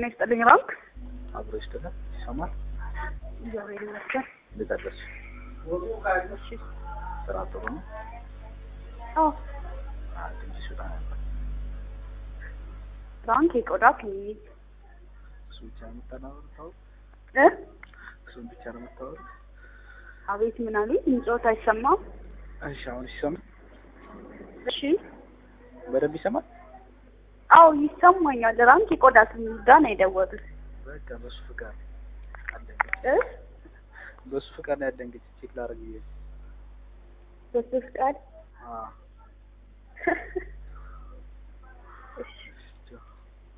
ይስጥልኝ ባንክ አብሮ ይስጥልን። ይሰማል? እግዚአብሔር ይመስገን። እንዴት አደርሽ? እሺ ስራ ጥሩ ነው? አዎ አይ ትንሽ ወጣ ነበር። ባንክ የቆዳ ክሊኒክ እሱ ብቻ ነው የምታናግረው? እ እሱን ብቻ ነው የምታወሪው? አቤት ምን አሉኝ? ድምፅዎት አይሰማም? እሺ አሁን ይሰማል? እሺ በደንብ ይሰማል? አዎ ይሰማኛል። ባንክ የቆዳ ክሊኒክ ጋር ነው የደወሉት በቃ በሱ ፍቃድ አልደንግጭ። እ በሱ ፍቃድ ነው ያልደንግጭ። ቼክ ላደርግ ብዬ ነው። በሱ ፍቃድ አዎ